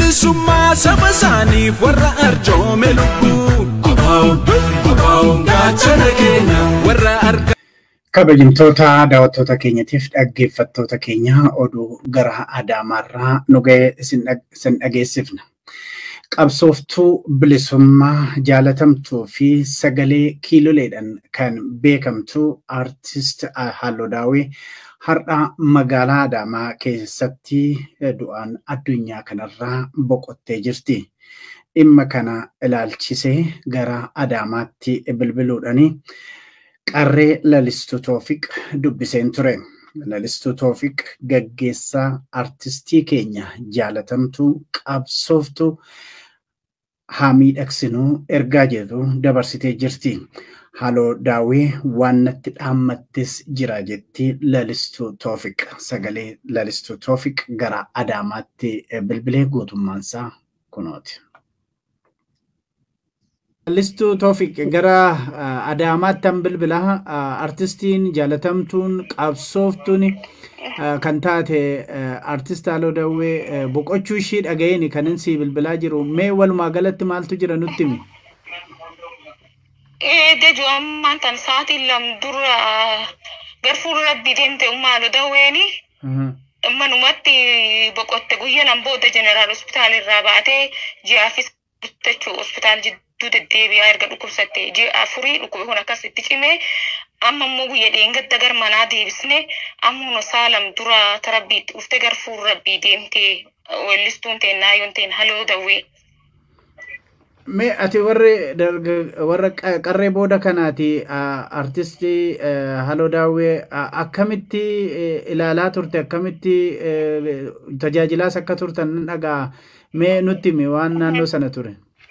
bilisummaa saba isaaniif warra arjoome lubbuu abaa'uun gaachana keenya warra arga. Kabajamtoota daawwattoota keenyatiif dhaggeeffattoota keenya oduu gara Adaamaarraa nu ga'e isin dhageessifna. Qabsooftuu bilisummaa jaalatamtuu fi sagalee kiiloleedhaan kan beekamtu aartist Halluu Daawwee har'a magaalaa Adaamaa keessatti du'aan addunyaa kanarraa boqottee jirti. Dhimma kana ilaalchisee gara Adaamaatti bilbiluudhaan qarree lalistuu Toofiq dubbiseen ture. Lalistuu Toofiq gaggeessaa artistii keenya jaalatamtuu qabsooftuu haa miidhagsinuu ergaa jedhu dabarsitee jirti. Halluu Daawwee waan natti dhaammattes jira jetti lalistuu Toofiq. Sagalee lalistuu Toofiq gara Adaamaatti bilbilee guutummaansaa kunooti. Lalistuu Toofiq gara Adaamaatti an bilbila artistiin jaalatamtuun qabsooftuun kan taate artist Halluu Daawwee boqochuu ishii dhaga'een kan inni bilbilaa jiru mee walumaa galatti maaltu jira nutti himi? Dejuu ammaan tan sa'aatiin lam dura garfuun rabbii deemte Halluu Daawweeni. Manumatti boqotte guyyaa booda jeneraal hospitaal irraa baatee ji'aafis guuttachuu hospitaal jidduu deddeebi'aa erga dhukkubsatte ji'a afurii dhukkube kun akkasitti cimee amma immoo guyya dheengadda gar manaa deebisne amma saalam dura tarabbiitti dhufte garfuun rabbii deemte weellistuun teen naayyoon teen Halluu Daawwee. Mee ati warri warra qarree booda kanaati artistii Halluu Daawwee akkamitti ilaalaa turte akkamitti tajaajilaas akka turtan nan dhagaa mee nutti himi waan naannoo sana ture.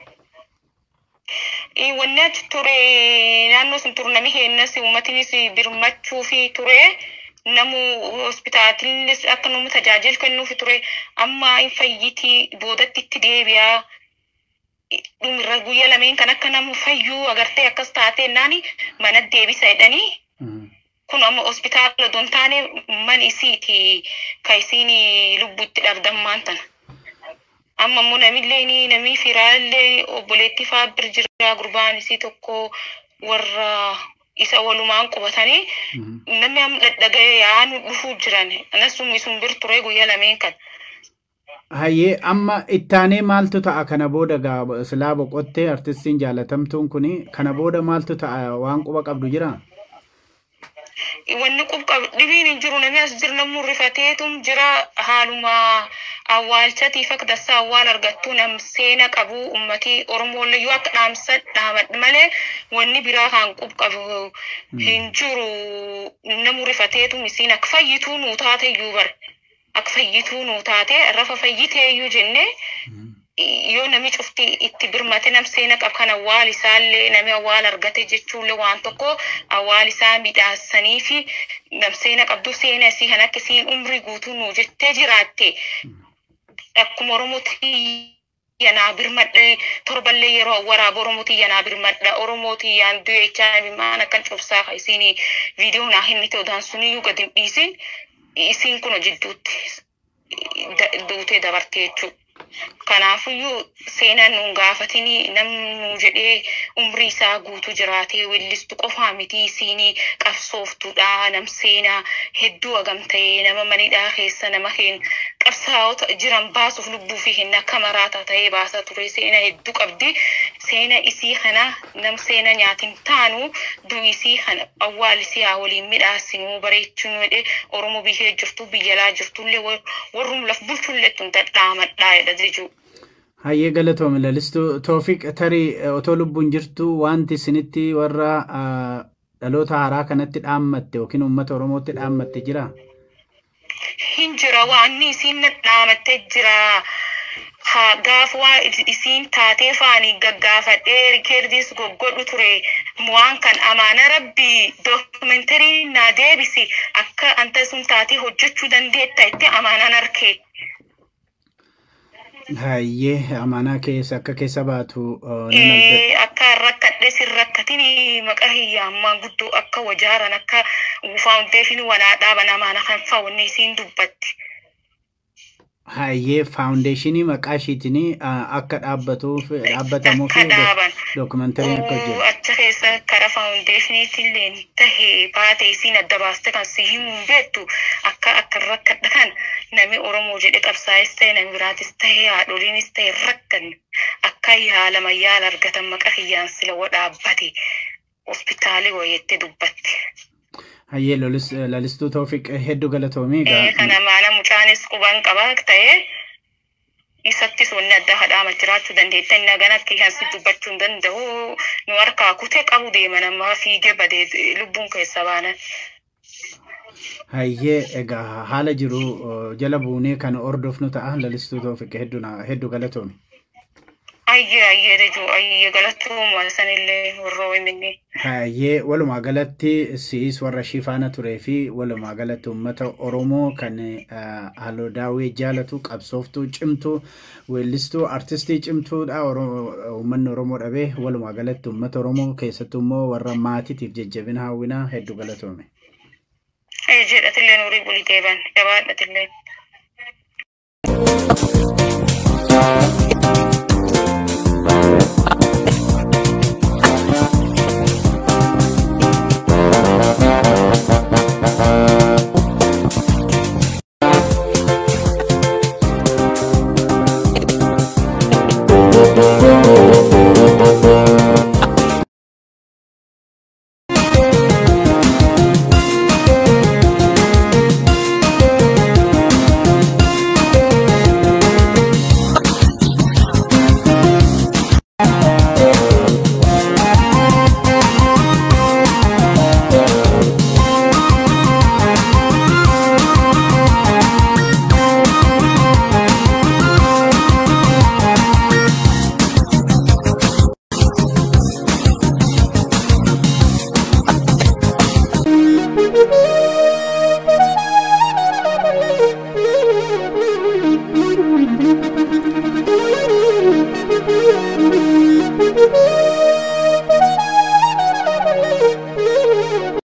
Wanni achi ture naannoo sun ture nami heennas uummatinis birmachuu fi ture namu hospitaatillis akka nama tajaajila kennuufi ture amma hin fayyitii boodatti itti deebi'aa. dhumirra guyyaa lameen kan akka nama fayyuu agartee akkas taatee naani mana deebisa jedhanii kun amma hospitaala don taane man isiiti ka isiin lubbutti dhabdammaan tana. Amma immoo namillee namii firaallee obboleetti fa'aa bir jira gurbaan isii tokko warra isa walumaan qubatanii namni amma dhadhaga'ee yaa'an dhufuu jiran anasuma isun bir ture guyyaa lameen kan. Hayyee amma ittaanee maaltu ta'a kana booda silaa boqottee artistiin jaalatamtuun kuni kana booda maaltu ta'a waan quba qabdu jira? Wanni quba qabdu dhibiin hin jiru namni as jiru namni rifateetum jira haaluma awwaalchatiif akka dassaa awwaal argattu nam seena qabu ummatii Oromoolle yoo akka dhaamsa dhaamadhu malee wanni biraa kan quba qabu hin jiru namu rifateetum isiin akka fayyituu nuu taate iyyuu bara. akka fayyituu nuu taate rafa fayyitee iyyuu jenne yoo nami cufti itti birmate nam seena qab kan awwaal isaallee nami awwaal argate jechuullee waan tokko awwaal isaa midhaassanii fi nam seena qabdu seena isii kan akka isiin umrii guutuu nuu jettee jiraatte akkuma Oromooti yanaa birmadhe torballee yeroo waraaba Oromooti yanaa birmadha Oromooti yaan du'e jechaa maan akkan cubsaa ka isiin viidiyoo naa hin ta'u daan suniyyuu gadi hin dhiisin isiin kun jidduutti duutee dabarte jechuudha. Kanaafuyyuu seenaan nuun gaafatini namnu jedhee umrii isaa guutuu jiraatee weellistu qofaa miti isiinii qabsooftuudha nam seenaa hedduu hagam ta'ee nama manidhaa keessa nama heen qabsaa'ota jiran baasuuf lubbuu fi hin akka maraataa ta'ee baasaa ture seena hedduu qabdi seena isii kana nam seena nyaatin taanu du'isii kana awwaalisii haa waliin midhaasinuu bareechuun jedhe oromoo biyyee jirtu biyyalaa jirtullee warrum laf bulchullee tun dhaamadhaa jedha jechuudha. Hayyee galatoome lalistuu Toofiq tarii otoo lubbuun jirtu wanti isinitti warra dhaloota haaraa kanatti dhaammatte yookiin uummata Oromootti dhaammatte jira? Hin jira waan isiin dhaamattee jira. Gaafa waan isiin taatee faanii gaggaafadhee rikeerdis goggodhu ture waan kan amaana rabbii dookumentarii naa deebisi akka anta sun taatee hojjechuu dandeetta itti amaanaan harkee. Hayyee amanaa keessa akka keessa baatu akka rakkadhe sin rakkatin maqaa hiyyaammaan guddoo akka wajaaran akka faawundeeshinii wanaa dhaaban amaana kan faawunni isiin dubbatti. Hayyee faawundeeshinii maqaa ishiitiin akka dhaabbatuuf dhaabbatamuuf akka dhaaban. dookumentariin akka hojjetu. achi keessa karaa faawundeeshiniitiin tahee baate isiin adda baaste kan si himuun beektu akka akka rakkadha kan nami Oromoo jedhe qabsaa'es ta'e nami biraatis ta'e haadholiinis ta'e rakkanne akka yaalaman yaala argatan maqa kiyyaan sila wa dhaabbate hospitaalii wayeetti dubbatte. Hayyee lolis- lalistuu Toofiq hedduu galatoomii Eh, egaa Kana maana mucaanis quban qabaa ta'e isattis wanni adda hadhaama jiraachuu dandeetta inni hagan akka ihansi dubbachuu hin danda'u nu harkaa kutee qabu deema namaa fiigee badee lubbuun keessa baanan. hayyee egaa haala jiru uh, jala buunee kan hordofnu ta'a lalistuu Toofiq hedduu na- hedduu galatoomi. Ayyee ayyee dajuu ayyee galatooma sanillee warra wayiminni. Hayyee walumaa galatti siis warra ishii faana turee fi walumaa galatti uummata Oromoo kan uh, halluu daawwee jaalatu qabsooftuu cimtuu weellistuu artistii cimtuudha Oro- uummanni Oromoo dhabee walumaa galatti uummata Oromoo keessattuu immoo warra maatiitiif jajjabina hawwinaa hedduu galatoome. Jedhatillee nuurii bulii deeban gabaadhatillee.